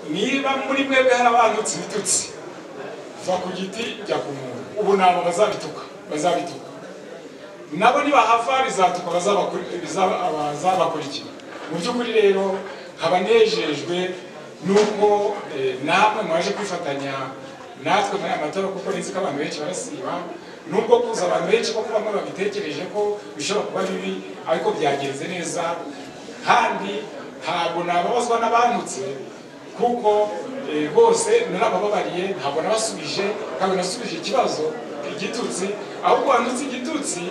niba muri mwebwe harabandutse ibitutsi va ku giti jya ku muntu ubu nabo bazabituka bazabituka nabo nibahava bizatuka bazabakuri- bizaba- abazabakurikira mu by'ukuri rero nkaba nejejwe n'uko eh, namwe mwaje kwifatanya natwe muri aya matora kuko nizi ko abantu benshi barasiba nubwo kuza abantu benshi ko kuba bamwe babitekereje ko bishobora kuba bibi ariko byagenze neza kandi ntabwo nababazwa n'abantutse kuko eh, bose narabababariye ntabwo nabasubije ntabwo nasubije ikibazo igitutsi ahubwo wandutse igitutsi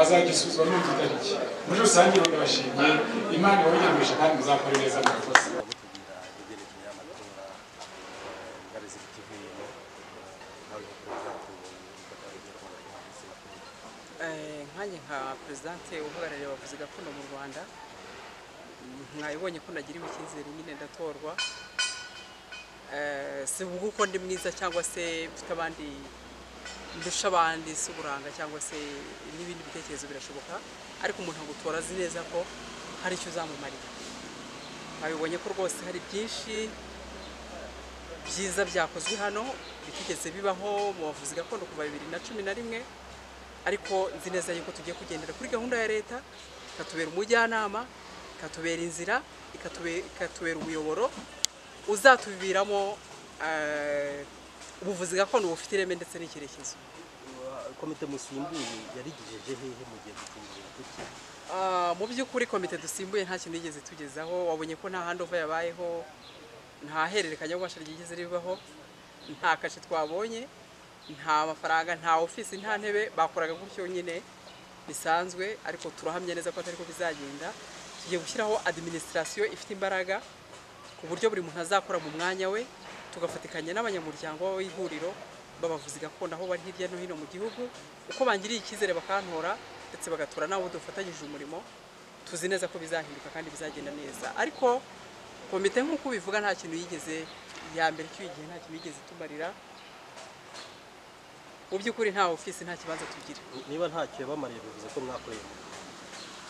azagisubizwa n'undi tariki muri rusange ndabashimiye imana ibayemeje kandi muzakore neza murakoze yerekeye amatora ngari z'ikivuyeho nawe kuko byatubonye bakabigira ko bahanditse Eh, nkanjye nka perezidante uhagarariye abavuzi gakondo mu rwanda mwabibonye ko nagiriwe icyizere nyine ndatorwa Eh, si ubwo uko ndi mwiza cyangwa se mfite abandi ndusha abandi si uburanga cyangwa se n'ibindi bitekerezo birashoboka ariko umuntu agutora azi neza ko hari icyo uzamumarira mwabibonye ko rwose hari byinshi byiza byakozwe hano bitigeze bibaho mu bavuzi gakondo kuva bibiri na cumi na rimwe ariko nzi neza yuko tugiye kugendera kuri gahunda ya leta ikatubera umujyanama ikatubera inzira ikatube- ikatubera umuyoboro uzatuviramo eh, ubuvuzi gakondo bufite ireme ndetse n'icyerekezo komite musimbuye yarigejeje hehe mu gihe dukeneye kuki Ah, mu by'ukuri komite dusimbuye nta kintu yigeze tugezaho wabonye ko nta handova yabayeho nta hererekanya rw'ububasha ryigeze ribaho nta kashe twabonye nta mafaranga nta ofisi nta ntebe bakoraga gutyo nyine bisanzwe ariko turahamya neza ko atari ko bizagenda tugiye gushyiraho administration ifite imbaraga ku buryo buri muntu azakora mu mwanya we tugafatikanya n'abanyamuryango b'ihuriro b'abavuzi gakondo aho bari hirya no hino mu gihugu uko bangiriye icyizere bakantora ndetse bagatora n'abo dufatanyije umurimo tuzi neza ko bizahinduka kandi bizagenda neza ariko komite nk'uko ubivuga nta kintu yigeze ya mbere cy'uyu gihe nta kintu yigeze itumarira mu by'ukuri nta ofisi nta kibanza tugira niba ntacyo yabamariye bivuze ko mwakoreye mu gihe.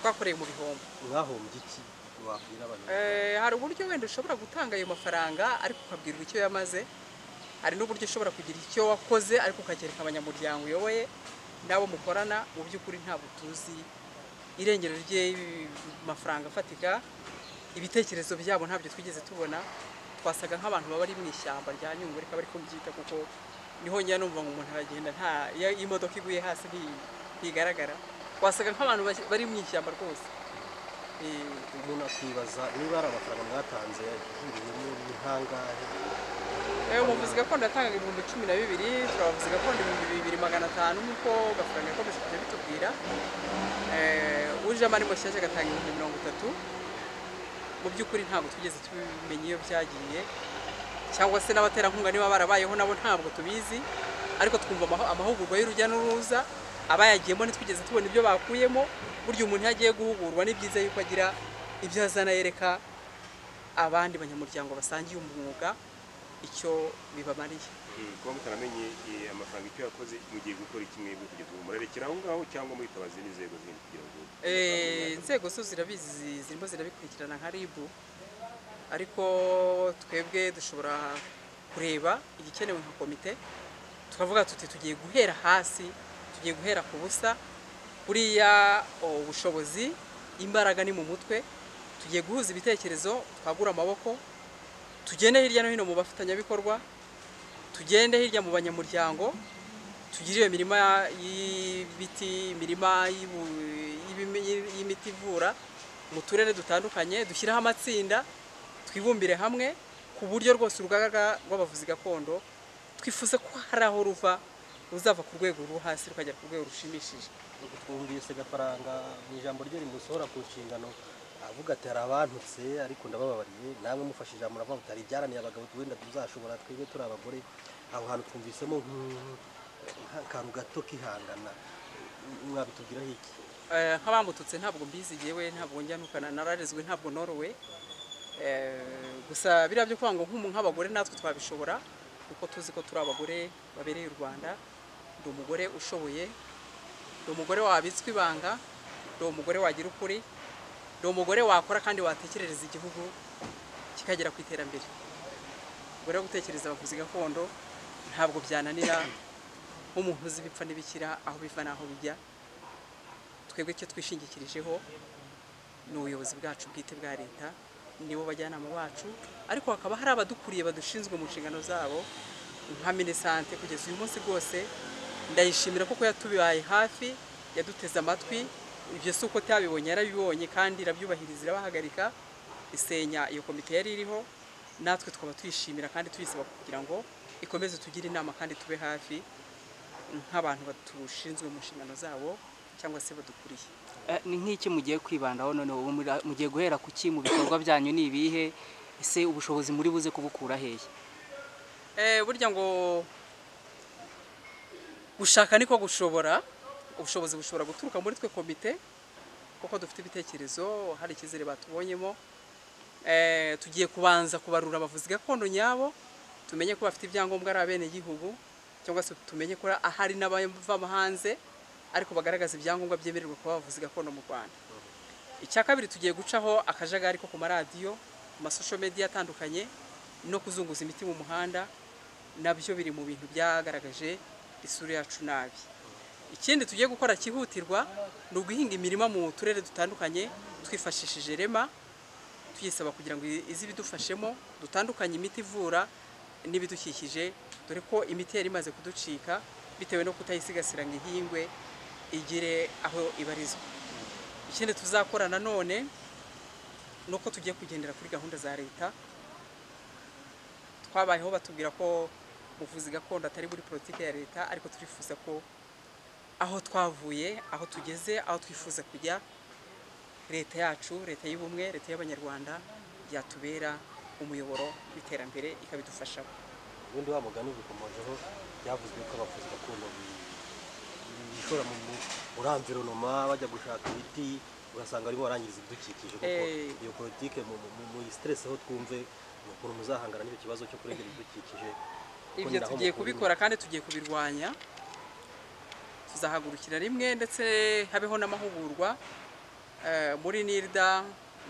twakoreye mu bihombo mwahombye iki wabwira abantu Eh, hari uburyo wenda ushobora gutanga ayo mafaranga ariko ukabwirwa icyo yamaze hari n'uburyo ushobora kugira icyo wakoze ariko ukakereka abanyamuryango uyoboye n'abo mukorana mu by'ukuri ntabwo tuzi irengero ry'amafaranga afatika ibitekerezo byabo ntabyo twigeze tubona twasaga nk'abantu baba ari mu ishyamba rya nyungwe rikaba ariko mbyita kuko niho njya numva ngo umuntu aragenda nta iyo imodoka iguye hasi nti- ntigaragara twasaga nk'abantu bas- bari mu ishyamba rwose Eh, umuntu akibaza niba ari amafaranga mwatanze yahiriyemo ni ntangahe Eh, umuvuzi gakondo yatangaga ibihumbi cumi na bibiri turabavuzi gakondo ibihumbi bibiri magana atanu nk'uko gafaranga yakomeje kujya bitubwira Eh, ujemo ari mushyashya agatanga ibihumbi mirongo itatu mu by'ukuri ntabwo tugeze tubimenya iyo byagiye cyangwa se n'abaterankunga niba barabayeho nabo ntabwo tubizi ariko twumva amaho- amahugurwa y'urujya n'uruza abayagiyemo ntitwigeze tubona ibyo bakuyemo burya umuntu iyo agiye guhugurwa ni byiza yuko agira ibyo azana yereka abandi banyamuryango basangiye umwuga icyo bibamariye kuba mutaramenye eh, amafaranga icyo yakoze mugiye gukora iki mwebwe kugeza ubu murerekera aho ngaho cyangwa mwitabaza izindi nzego zindi kugira ngo Eh, inzego zo zirabizi zi- zirimo zirabikurikirana nka rib ariko twebwe dushobora kureba igikenewe nka komite tukavuga tuti tugiye guhera hasi tugiye guhera ku busa buriya oh, ubushobozi imbaraga ni mu mutwe tugiye guhuza ibitekerezo twagura amaboko tugende hirya no hino mu bafatanyabikorwa tugende hirya mu banyamuryango tugire iyo mirima y'ibiti imirima y'ibu- y'ibime- y'imiti ivura mu turere dutandukanye dushyireho amatsinda twibumbire hamwe ku buryo rwose urugaga rw'abavuzi gakondo twifuza ko hari aho ruva ruzava ku rwego rwo hasi rukajya ku rwego rushimishije twumvise gafaranga mu ijambo rye rimusohora ku nshingano avuga ati hari abantutse ariko ndabababariye namwe mufashije muravuga ati hari ibyaranira abagabo wenda tuzashobora twebwe turi abagore aho hantu twumvisemo nk'u- nk'akantu gato kihangana mwabitubwiraho iki Eh, nk'abambututse ntabwo mbizi yewe ntabwo njya nukana nararezwe ntabwo norowe Eh, gusa biriya byo kuvuga ngo nk'umu nk'abagore natwe twabishobora kuko tuzi ko turi abagore babereye u rwanda ndi umugore ushoboye ndi umugore wabitswe ibanga ndi umugore wagira ukuri ndi umugore wakora kandi watekerereza igihugu kikagera ku iterambere ubwo rero gutekereza abavuzi gakondo ntabwo byananira nk'umuntu uzi ibipfa n'ibikira aho biva n'aho bijya twebwe icyo twishingikirijeho ni ubuyobozi bwacu bwite bwa leta nibo bajyanama bacu ariko hakaba hari abadukuriye badushinzwe mu nshingano zabo nka minisante kugeza uyu munsi rwose ndayishimira kuko yatubaye hafi yaduteze amatwi ibyo si uko utabibonye yarabibonye kandi irabyubahiriza irabahagarika isenya iyo komite yari iriho natwe tukaba tuyishimira kandi tuyisaba kugira ngo ikomeze tugire inama kandi tube hafi nk'abantu batushinzwe mu nshingano zabo cyangwa se badukuriye Eh, ni nk'iki mugiye kwibandaho noneho ubu muri- mugiye guhera ku ki mu bikorwa byanyu ni ibihe ese ubushobozi muri buze kubukura hehe Eh, burya ngo gushaka niko gushobora ubushobozi bushobora guturuka muri twe komite kuko dufite ibitekerezo hari icyizere batubonyemo Eh, tugiye kubanza kubarura abavuzi gakondo nyabo tumenye ko bafite ibyangombwa ari abenegihugu cyangwa se tumenye ko ahari n'abava hanze ariko bagaragaza ibyangombwa byemererwa kuba abavuzi gakondo mu rwanda icya kabiri tugiye gucaho akajagari ko ku maradiyo ku masosho media atandukanye no kuzunguza imiti mu muhanda nabyo biri mu bintu byagaragaje isura yacu nabi ikindi tugiye gukora cyihutirwa ni uguhinga imirima mu turere dutandukanye twifashishije rema tuyisaba kugira ngo ize ibidufashemo dutandukanye imiti ivura n'ibidukikije dore ko imiti yari imaze kuducika bitewe no kutayisigasira ngo ihingwe igire aho ibarizwa ikindi tuzakora nanone ni uko tugiye kugendera kuri gahunda za leta twabayeho batubwira ko ubuvuzi gakondo atari muri politiki ya leta ariko turifuza ko aho twavuye aho tugeze aho twifuza kujya leta yacu leta y'ubumwe leta y'abanyarwanda yatubera umuyoboro w'iterambere ikabidufashamo ubundi wa mugani ubikomojeho byavuzwe ko abavuzi gakondo bi- bishora mu mu- muri environoma bajya gushaka ibiti urasanga barimo barangiriza ibidukikije kuko Eh. iyo politike mu- mu- mu- muyisitereseho twumve ni ukuntu muzahangana n'icyo kibazo cyo kurengera ibidukikije kuko ni ibyo naho tugiye mukura kubikora kandi tugiye kubirwanya tuzahagurukira rimwe ndetse habeho n'amahugurwa eh, muri nirda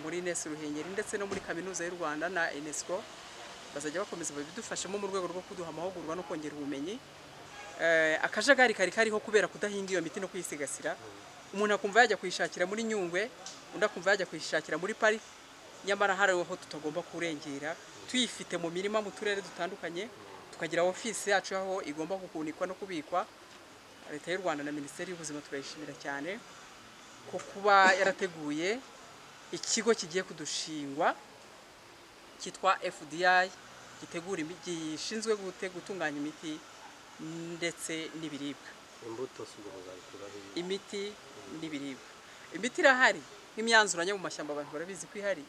muri nes ruhengeri ndetse no muri kaminuza y'u rwanda na unesco bazajya bakomeza babidufashamo mu rwego rwo kuduha amahugurwa no kongera ubumenyi Eh, akajagari kari kariho kubera kudahinga iyo miti no kuyisigasira umuntu akumva yajya kuyishakira muri nyungwe undi akumva yajya kuyishakira muri pariki nyamara hari aho tutagomba kurengera tuyifite mu mirima mu turere dutandukanye tukagira ofisi yacu aho igomba guhunikwa no kubikwa leta y'u rwanda na minisiteri y'ubuzima turayishimira cyane ko kuba yarateguye ikigo kigiye kudushingwa cyitwa fdi gitegura imi- gishinzwe gute- gutunganya imiti ndetse n'ibiribwa imbuto si ubwo muzabikura hehe? imiti n'ibiribwa imiti irahari nk'imyanzuranya mu mashyamba abantu barabizi ko ihari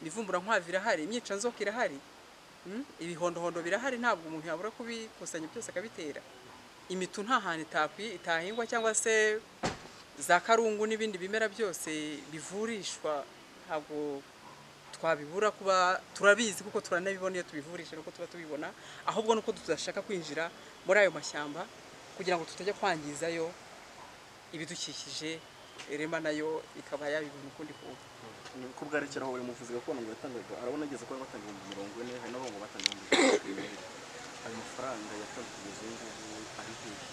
imivumburankwava irahari imyicanzoka irahari mm, ibihondohondo birahari ntabwo umuntu yabura kubikusanya byose akabitera imitu nta hantu itakwi- itahingwa cyangwa se za karungu n'ibindi bimera byose bivurishwa ntabwo twabibura kuba turabizi kuko turanabibona iyo tubivurisha nuko tuba tubibona ahubwo nuko tudashaka kwinjira muri ayo mashyamba kugira ngo tutajya kwangizayo ibidukikije irema nayo ikaba yabibona ukundi kuntu ko bwarekera aho buri muvuzi gakondo ngo yatangaga arabona ageze kuba batanga ibihumbi mirongo ine hari n'abo ngo batanga ibihumbi mirongo irindwi ayo mafaranga yatanze kugeza ubu ngubu ari hehe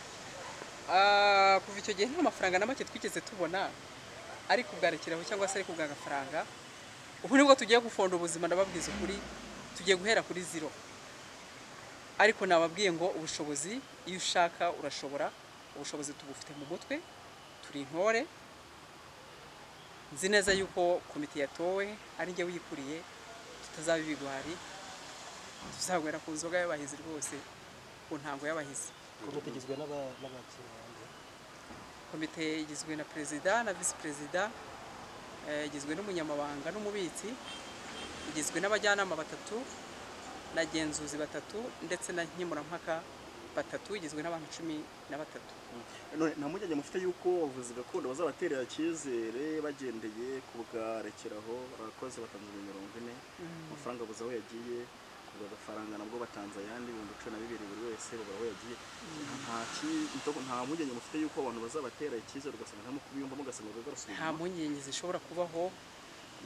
Ah, kuva icyo gihe nta mafaranga na make twigeze tubona ari kubwarekeraho cyangwa se ari kubwa agafaranga ubu nibwo tugiye gufonda ubuzima ndababwiza ukuri tugiye guhera kuri zero ariko nababwiye ngo ubushobozi iyo ushaka urashobora ubushobozi tubufite mu mutwe turi intore nzi neza yuko komite yatowe ari njye uyikuriye tutazaba ibigwari tuzagwera ku nzoga y'abahizi rwose ku ntango y'abahizi komite igizwe n'aba- n'abakinnyi komite igizwe na perezida na visi perezida eh, igizwe n'umunyamabanga n'umubitsi igizwe n'abajyanama batatu n'agenzuzi batatu ndetse na nkemurampaka batatu igizwe n'abantu cumi na batatu none nta mpungenge mufite y'uko abavuzi gakondo bazabaterera icyizere bagendeye ku bwarekeraho barakoze batanze ibihumbi mirongo ine amafaranga buze aho yagiye ubwo agafaranga nabwo batanze ayandi ibihumbi cumi na bibiri buri wese babura aho yagiye nta ki- nta mpungenge mufite y'uko abantu bazabatera icyizere ugasanga nta kubiyumvamo ugasanga urugo nta rusubira mpungenge zishobora kubaho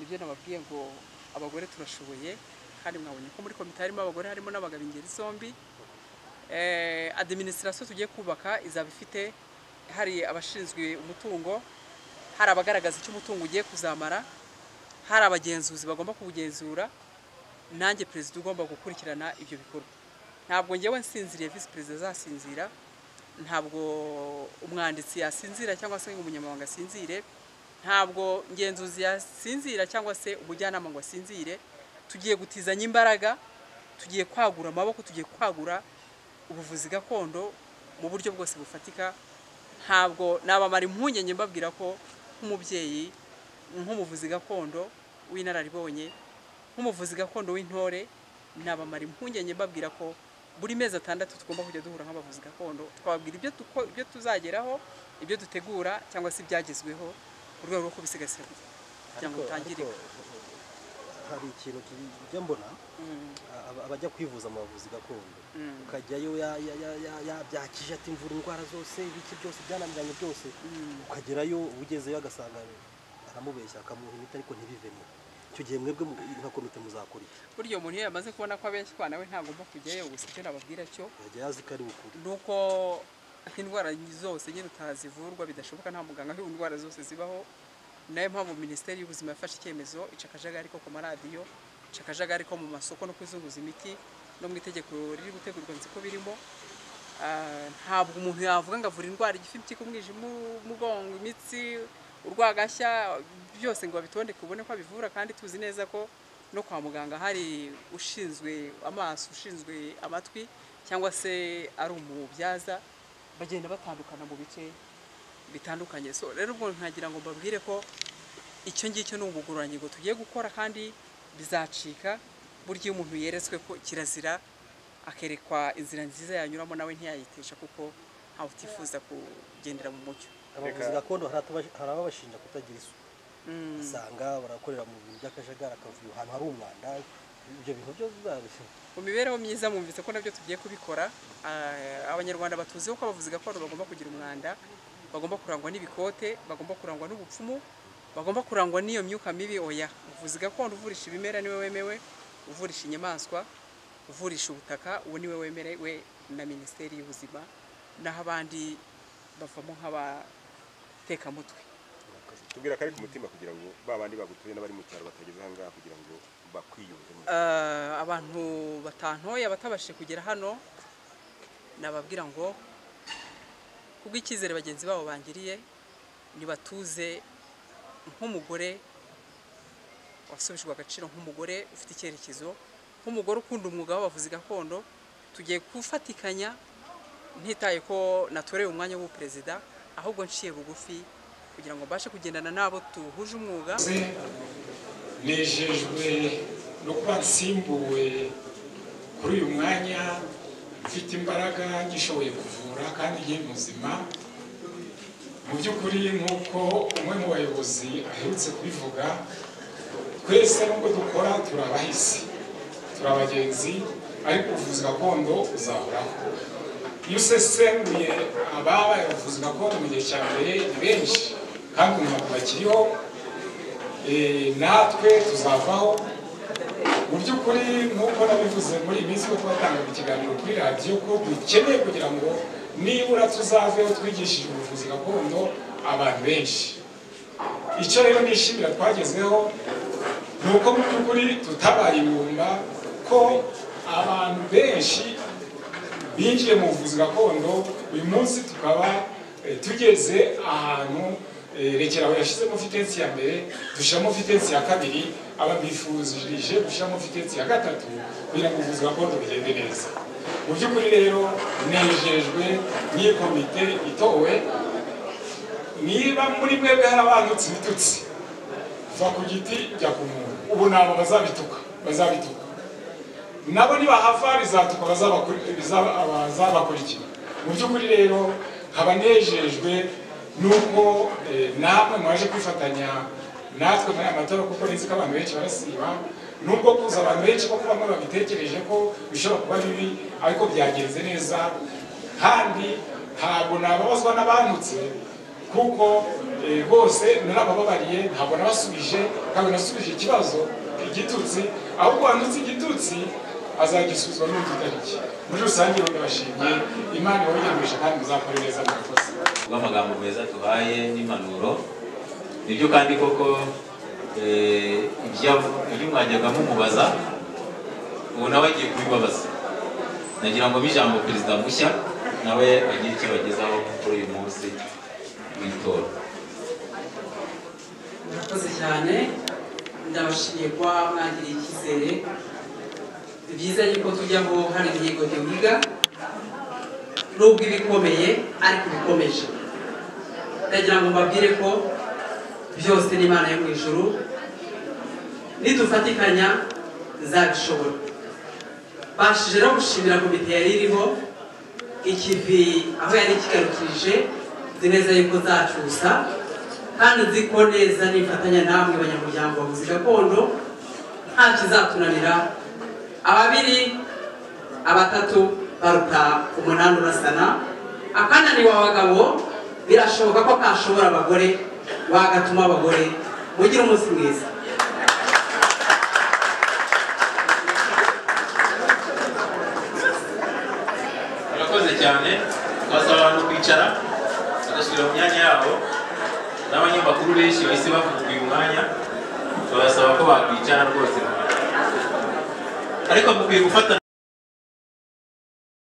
nibyo nababwiye ngo abagore turashoboye kandi mwabonye ko muri komite harimo abagore harimo n'abagabo ingeri zombi Eh, administration tugiye kubaka izaba ifite hari abashinzwe umutungo hari abagaragaza icyo umutungo ugiye kuzamara hari abagenzuzi bagomba kuwugenzura nanjye perezida ugomba gukurikirana ibyo bikorwa ntabwo ngewe nsinziriye visi perezida azasinzira ntabwo umwanditsi yasinzira cyangwa se umunyamabanga asinzire ntabwo ngenzuzi yasinzira cyangwa se umujyanama ngo asinzire tugiye gutizanya imbaraga tugiye kwagura amaboko tugiye kwagura ubuvuzi gakondo mu buryo bwose bufatika ntabwo nabamara impungenge mbabwira ko nk'umubyeyi nk'umuvuzi gakondo w'inararibonye nk'umuvuzi gakondo w'intore nabamara impungenge mbabwira ko buri mezi atandatu tugomba kujya duhura nk'abavuzi gakondo twababwira ibyo tuko- ibyo tuzageraho ibyo dutegura cyangwa se ibyagezweho mu rwego rwo kubisigasira kugira ngo Ariko- bitangirika ariko hari ikintu kijya mbona aba- abajya kwivuza mu bavuzi gakondo ukajyayo ya- ya- ya- ya- yabyakije ati mvura indwara zose ibiki byose byananiranye byose ukagerayo ugezeyo agasanga aramubeshya akamuha imiti ariko ntibivemo icyo gihe mwebwe mu- nka komite muzakora iki burya umuntu iyo yamaze kubona ko abeshywa nawe ntagomba kujyayo gusa icyo nababwira cyo yajya yazi ko ari ukuri nuko indwara zose nyine utazivurwa bidashoboka nta muganga aho indwara zose zibaho nayo mpamvu minisiteri y'ubuzima yafashe icyemezo ica akajagari ko ku maradiyo ica akajagari ko mu masoko no kuzunguza imiti no mu itegeko riri gutegurwa nzi ko birimo Ah, ntabwo umuntu yavuga ngo avura indwara igifimbi cy'umwijima umugongo imitsi urwagashya byose ngo babitondeke ubone ko abivura kandi tuzi neza ko no kwa muganga hari ushinzwe amaso ushinzwe amatwi cyangwa se ari umubyaza bagenda batandukana mu bice bitandukanye so rero ubwo nkagira ngo mbabwire ko icyo ngicyo ni ubugororangingo tugiye gukora kandi bizacika burya iyo umuntu yeretswe ko kirazira akerekwa inzira nziza yanyuramo nawe ntiyayitesha kuko ntawe utifuza kugendera mu mucyo abavuzi gakondo hari ataba- hari ababashinja kutagira isuku usanga barakorera mu bintu by'akajagari akavuyo ahantu hari umwanda ibyo bintu byo bizarushya mu mibereho myiza mwumvise ko nabyo tugiye kubikora Ah, abanyarwanda batuziho ko abavuzi gakondo bagomba kugira umwanda bagomba kurangwa n'ibikote bagomba kurangwa n'ubupfumu bagomba kurangwa n'iyo myuka mibi oya uvuzi gakondo uvurisha ibimera niwe wemewe uvurisha inyamaswa uvurisha ubutaka uwo niwe wemerewe na minisiteri y'ubuzima naho abandi bavamo nk'abatekamutwe tubwira ko ari ku mutima kugira ngo ba bandi bagutuye n'abari mu cyaro batageze aha ngaha kugira ngo bakwiyumve mu- Eh, abantu batantoye batabashije kugera hano nababwira ngo kubw'icyizere bagenzi babo bangiriye nibatuze nk'umugore wasubijwe agaciro nk'umugore ufite icyerekezo nk'umugore ukunda umwuga w'abavuzi gakondo tugiye gufatikanya ntitaye ko natoreye umwanya w'ubuperezida ahubwo nciye bugufi kugira ngo mbashe kugendana n'abo duhuje umwuga mwakoze nejejwe no kuba nsimbuwe kuri uyu mwanya mfite imbaraga ngishoboye kuvura kandi nkiri muzima mu by'ukuri nk'uko umwe mu bayobozi aherutse kubivuga twese nubwo dukora turi abahisi turi abagenzi ariko ubuvuzi gakondo uzahoraho iyo usesenguye ababaye abavuzi gakondo mu gihe cya mbere ni benshi kandi umuntu bakiriho Eh, natwe tuzavaho mu by'ukuri nk'uko nabivuze muri iyi minsi ko twatangaga ikiganiro kuri radiyo ko dukeneye kugira ngo nibura tuzaveho twigishije ubuvuzi gakondo abantu benshi icyo rero nishimira twagezeho ni uko mu by'ukuri tutabaye ibumba ko abantu benshi binjiye mu buvuzi gakondo uyu munsi tukaba eh, tugeze ahantu eh, rekeraho yashyizemo fitensi ya mbere dushyiramo fitensi ya kabiri ababifurije gushyiramo fitensi ya gatatu kugira ngo ubuvuzi gakondo bugende neza mu by'ukuri rero nejejwe n'iyi komite itowe niba muri mwebwe hari abandutse ibitutsi va ku giti jya ku muntu ubu ni aba bazabituka bazabituka nabo nibahava bizatuka bazabakuri- bizaba- abazabakurikira mu by'ukuri rero nkaba nejejwe nuko eh, namwe mwaje kwifatanya natwe muri aya matora kuko nizi ko abantu benshi barasiba nubwo kuza abantu benshi kuko bamwe babitekereje ko bishobora kuba bibi ariko byagenze neza kandi ntabwo nababazwa n'abantutse kuko eh, bose narabababariye ntabwo nabasubije ntabwo nasubije ikibazo igitutsi ahubwo wandutse igitutsi azagisuzwa n'undi utariki muri rusange ndabashimiye imana ibayiganisha kandi muzakore neza murakoze rw'amagambo meza tuhaye n'impanuro nibyo kandi koko eh, ibya- ibyo mwajyaga mumubaza ubu nawe agiye kubibabaza nagira ngo bijambo perezida mushya nawe agire icyo abagezaho kuri uyu munsi w'itora murakoze cyane ndabashimiye kuba mwagiriye icyizere ni byiza yuko tujyaho hari imihigo duhiga nubwo iba ikomeye ariko iba ikomeje ndagira ngo mbabwire ko byose ni imana yo mu ijuru nidufatikanya zabishobora bashije no gushimira komite yari iriho ikivi aho yari ikigarukirije nzi neza yuko zacusa kandi nzi ko neza nifatanya namwe banyamuryango bavuzi gakondo nta kizatunanira ababiri abatatu baruta umunani urasana akananiwe abagabo birashoboka ko kashobora abagore wagatuma abagore mugire umunsi mwiza murakoze cyane twasaba abantu kwicara bagasubira mu myanya yabo n'abanyamakuru benshi bahise bavuga uyu mwanya babasaba ko bakwicara rwose ariko mukwiye gufata